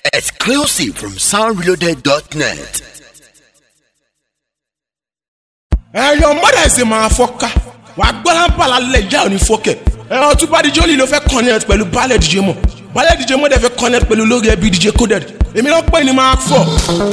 Exclusive from soundreloaded.net. ẹyọ mọdà ẹsẹ máa fọká wà á gbọ́dọ̀ bàlá lẹ̀ ìyá òní fọkẹ̀ ẹ̀rọ tún bá díje olè ló fẹ́ connect pẹ̀lú balẹ̀ díje mọ̀ balẹ̀ díje mọ̀ dẹ̀ fẹ́ connect pẹ̀lú lórí ẹbí díje coded èmi náà pè ní máa fọ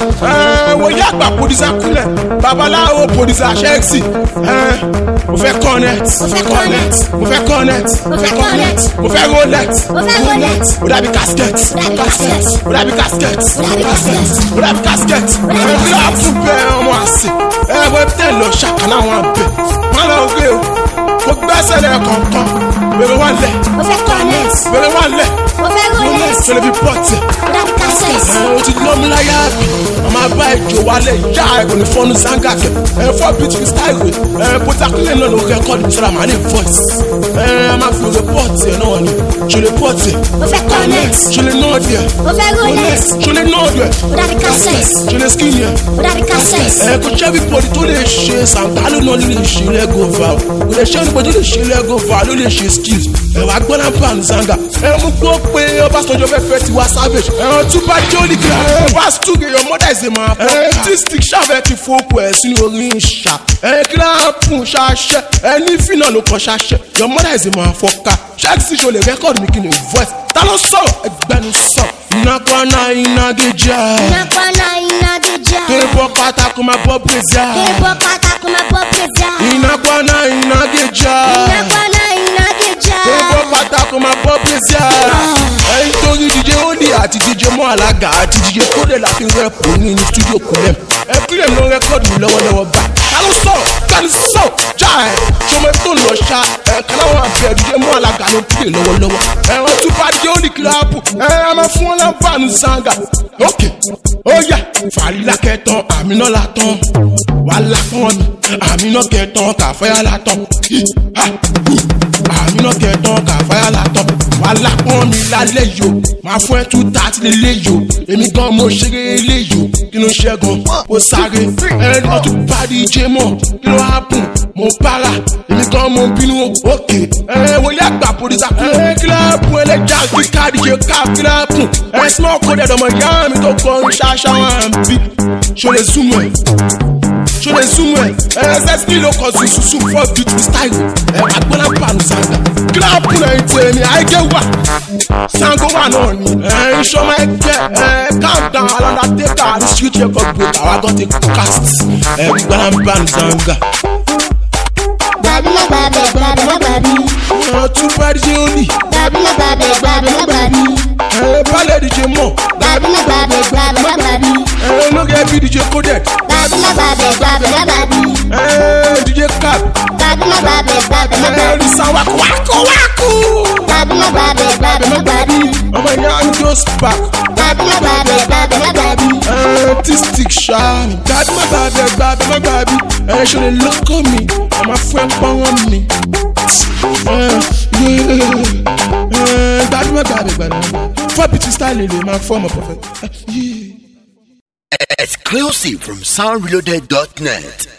ẹ wò yá àgbà pòdìsá kúnlẹ̀ babaláwo pòdìsá ṣẹ́ẹ̀sì ẹ mo fẹ́ connect Mo fẹ́ connect. mo fẹ́ connect Mo fẹ́ connect. mo fẹ́ rolex Mo fẹ́ Rolex. mo dàbí casket Mo dàbí casket. mo dàbí casket Mo dàbí casket. mo dàbí casket Mo dàbí ẹ kí ló á casket. fún bẹ́ẹ̀ ọmọ àsè ẹ wọ́n tẹ̀ lọ ṣàkánná wọn bẹ̀ wọ́n lọ gbé o kò gbẹ́sẹ̀ lẹ̀ kọ̀ọ̀kan bèrè wọn lẹ̀ Mo fẹ́ connect. bèrè wọn lẹ̀ Mo fẹ́ Rolex. ṣẹlẹ̀ bí pọ́ọ̀tì Mo dàbí cassette. ẹ o ti lọ́mú láyà bí ọmọ abá ìjò wálé ìyá ẹ kò ní fọ́nù sanga kẹ ẹ fọ́ beat freestyle rẹ ẹ pótákìlẹ̀ náà ló rẹ́kọ́dì sọ́ra màá ní voice ẹ ẹ máa fi rẹpọ́ọ̀tì ẹ náà ni ṣẹlẹ̀ pọ́ọ̀tì Mo fẹ́ connect. ṣẹlẹ̀ náà díẹ̀ Mo fẹ́ Rolex. ṣẹlẹ̀ náà díẹ̀ Mo dàbí cassette. ṣẹlẹ̀ skinny ẹ Mo dàbí cassette. ẹ kò jẹ́ bí pọ̀lì tó lè ṣe sàǹtálù náà ló lè ṣe lẹ́gọ̀ọ́fà o kò lè ṣe nípa tó lè ṣe lẹ́gọ̀ọ́fà ló lè ṣe skills ẹ wá gbọ́dọ̀ bá ń zanga ẹ mú gbọ́ pé ọbásanjọ́ fẹ́ fẹ́ tiwa savage ẹ wọn tún bá jẹ́ olùkẹ́ ẹ wá stúgẹ̀ your mother is a man ẹ tí stick ṣàfẹ́ ti fọ́ọ̀kù ẹ̀ sínú orí ń ṣá ẹ kíláàpù ṣaṣẹ ẹ ní fínà ló kàn ṣaṣẹ your mother is a man fọ́ọ̀ká ṣáàtì sí ṣo lè rẹ́kọ̀dù mi kí ni voice ta ló sọ̀rọ̀ ẹgbẹ́nu sọ̀ ìnákọ́ná ìnágéjà Nakwana inageja. kébọ́ pátákó máa bọ́ bèzà. Kebo katako ma bo pizza. Ìnákọ́ná ìnágéjà. Nakwana inageja. Kébọ́ pátákó máa bọ́ bèzà. Ẹyin torí DJ Oli àti DJ Mọ́ Alága àti DJ Kódé la fi rẹ́pù ní ní studio Kulem. Ẹ Kulem ló rẹ́kọ̀dù mi lọ́wọ́lọ́wọ́ bá. Ta ló sọ̀rọ̀? Kẹ́ni sọ̀rọ̀? Já ẹ̀ ṣọmọ tó lọ ṣá. Ẹ káláwọ̀ àbẹ̀ DJ Mọ́ Alága ló pè lọ́wọ́lọ́wọ́. Ẹ̀rọ tún bá DJ Oli kíláàpù. Ẹ ẹ máa fún wọn lábàánú sanga. Ókè, ó yà fàlílà kẹtàn àmínà la tán. Wàhálà fún mi, àmínà kẹtàn kàfẹ́yà la tán. Hi, ha, hu àmínà kẹtàn kàfáyà látọ̀ wà lápọ̀n mi lálẹ́ yìí o máa fún ẹ tú tààtì lélẹ́ yìí o èmi gan mo ṣeré eléyìí o kí ló ṣẹ́gun ó sáré ẹni tó tún bá di jé mọ̀ kí ló hápùn mo para èmi gan mo bínú o òkè ẹ wo yá gbà pòlísà kú ẹ kíláàpù ẹlẹ́jà kí káàdì ṣe ká kíláàpù ẹ small code ẹ̀dọ̀mọ̀ ìyá mi tó kọrin ṣáṣá wọn bí ṣo lè súnmọ́ ẹ̀ ṣo lè súnmọ́ ẹ̀ ẹ̀ sẹ́sìtì ló kọ sí sùsù fọ́ beauty style ẹ̀ agbọ́nà pàánù sanga kíláàpù náà ń tẹ̀ mí àìgé wà sango wà náà ni ẹ̀ ìṣọ́mọ ẹgbẹ́ ẹ̀ countdown alọ́dàdẹ́gà ní street record break àwa gan ti cast ẹ̀ agbọ́nà pàánù sanga. Babi la babi, babi la babi. ẹ̀ tún bá díje ó nì Babi la babi, babi la babi. ẹ̀ balẹ̀ díje mọ̀ Babi la babi, babi la babi. ẹ̀ olórí ẹbí díje coded Babi la babi, babi la babi. ẹ̀ díje cap Babi la babi, babi la ẹ̀ babi. risa wákò wákò wákò Babi la babi, babi la babi. ọmọ ìyá ń jó spark. Babi la babi, babi la babi. artistic ṣáàmì gbàdí má gbàbẹ gbàbẹ má gbàbí ẹ ṣe lè lọkọ mi ẹ máa fún ẹ pọ́nrán mi gbàdí má gbàbẹ gbàdí fọ́ bìtì style lè máa fọ́ ọmọ pọ̀fẹ́. Exclusive from soundreloaded.net.